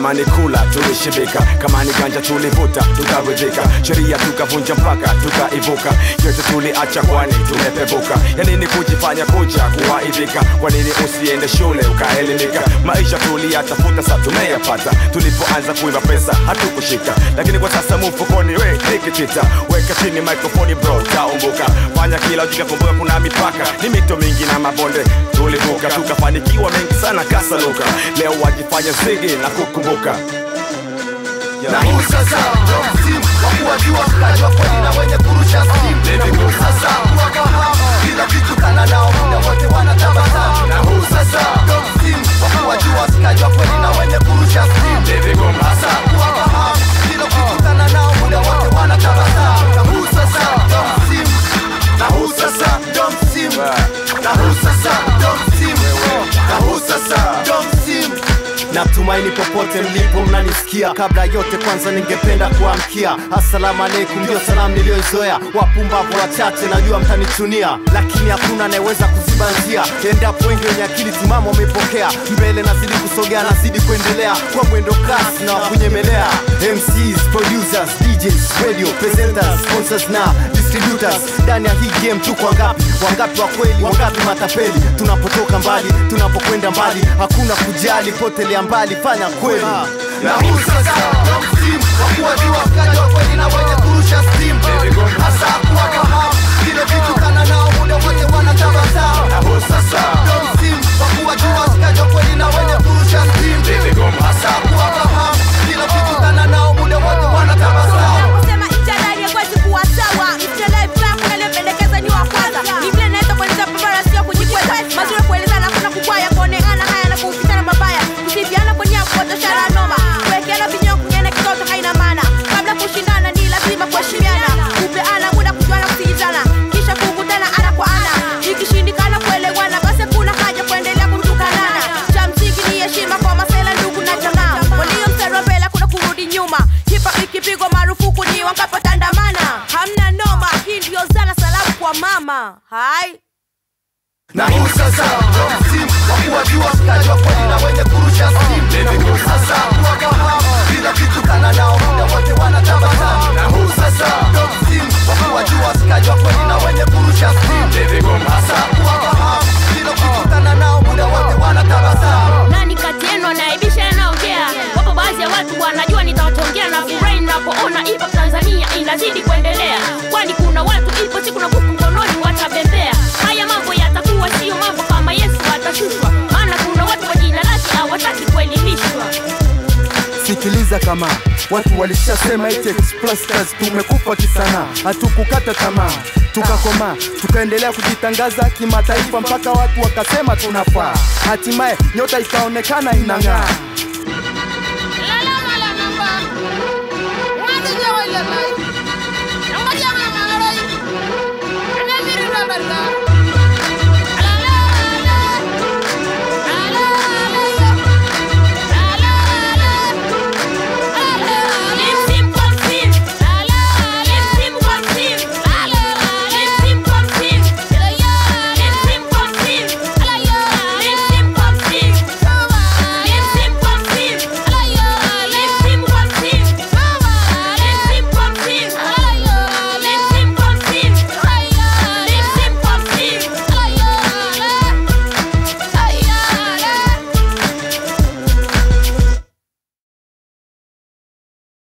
kama ni kula tulishibika kama ni ganja tulivuta tukaridhika sheria tukavunja mpaka tukaivuka yote tuliacha kwani tumepevuka yanini kujifanya kuja kuwaidhika kwa nini usiende shule ukaelimika maisha tuliyatafuta sa tumeyapata tulipoanza kuiva pesa hatukushika lakini kwa sasa mfukoni we nikitita weka chini microphone bro taumbuka fanya kila ujika kumbuka kuna mipaka ni mito mingi na mabonde tulivuka tukafanikiwa mengi sana kasaluka leo wajifanya zigi na kukumbuka na huu sasa ndo msimu wa kuwajua mkaji wa kweli na wenye kurusha simu sasa kuwafahamu kila kitu kana nao muda wote wanatabasamu na huu sasa ndo msimu wa kuwajua mkaji wa kweli na wenye kurusha simu sasa kuwafahamu kila kitu kana nao muda wote wanatabasamu na huu sasa ndo msimu na huu sasa ndo msimu na huu sasa ndo msimu na huu sasa ndo msimu Natumaini popote mlipo mnanisikia. Kabla yote, kwanza ningependa kuamkia assalamu alaikum, ndio salamu niliyoizoea. Wapumbavu wachache najua mtanichunia, lakini hakuna anayeweza kuziba njia endapo wengi wenye akili timamu wamepokea. Mbele nazidi kusogea, nazidi kuendelea kwa mwendo kasi na wakunyemelea. MCs, producers, DJs, radio presenters, sponsors na distributors. Ndani ya hii game tuko wangapi? Wangapi wa kweli, wangapi matapeli? Tunapotoka mbali, tunapokwenda mbali, hakuna kujali, potelea mbali, fanya kweli. Na huu sasa ndo msimu wa kuwajua mkaji wa kweli na wenye kurusha stimu, hasa kuwafahamu vile vitu kana nao muda wote wanatabasamu. Na huu sasa ndo msimu wa kuwajua mkaji wa kweli na wenye kurusha stimu, hasa kuwafahamu vile vitu kana nao muda wote wanatabasamu. kusema italai hakwezi kuwa sawa italai fulani aliyopendekeza ni wa kwanza ni vile naweza kueleza babara sio kujikweza mazuri kuelezana kuna kukwaya kuonekana haya na kuupitana mabaya kusifiana kwa nia kuotoshana noma kuwekeana vinyao kunyana kitoto haina maana kabla kushindana ni lazima kuheshimiana kupeana muda kujuana kusikizana kisha kukutana ana kwa ana ikishindikana kuelewana basi kuna haja kuendelea kutukanana cha msingi ni heshima kwa masela ndugu na jamaa walio mstari wa mbele kuna kurudi nyuma hipa ikipigwa marufuku ni wankapotandamana hamna noma hii ndio zana salamu kwa mama hai na huu sasa ndo msimu wa kuwajua mkaji wa kweli na wenye kurusha simu. Na huu sasa kuwafahamu kila kitu kana nao muda wote wanatabasamu. Na huu sasa ndo msimu wa kuwajua mkaji wa kweli na wenye kurusha simu. Hasa kuwafahamu kila kitu kana nao muda wote wanatabasamu. nani kati yenu anaibisha yanaongea wapo baadhi ya watu wanajua nitawachongea na furahi napoona ipo tanzania inazidi kuendelea kwani kuna watu ipo siku na kuku mkononi watabembea haya mambo yatakuwa siyo mambo kama yesu atashushwa maana kuna watu kwa jina lake hawataki kuelimishwa sikiliza kama watu walishasema eti Explasters tumekufa kisanaa, hatukukata tamaa tukakomaa tukaendelea kujitangaza kimataifa mpaka watu wakasema tunafaa, hatimaye nyota ikaonekana inang'aa. La la la la namba. Wadi jawa ile mai.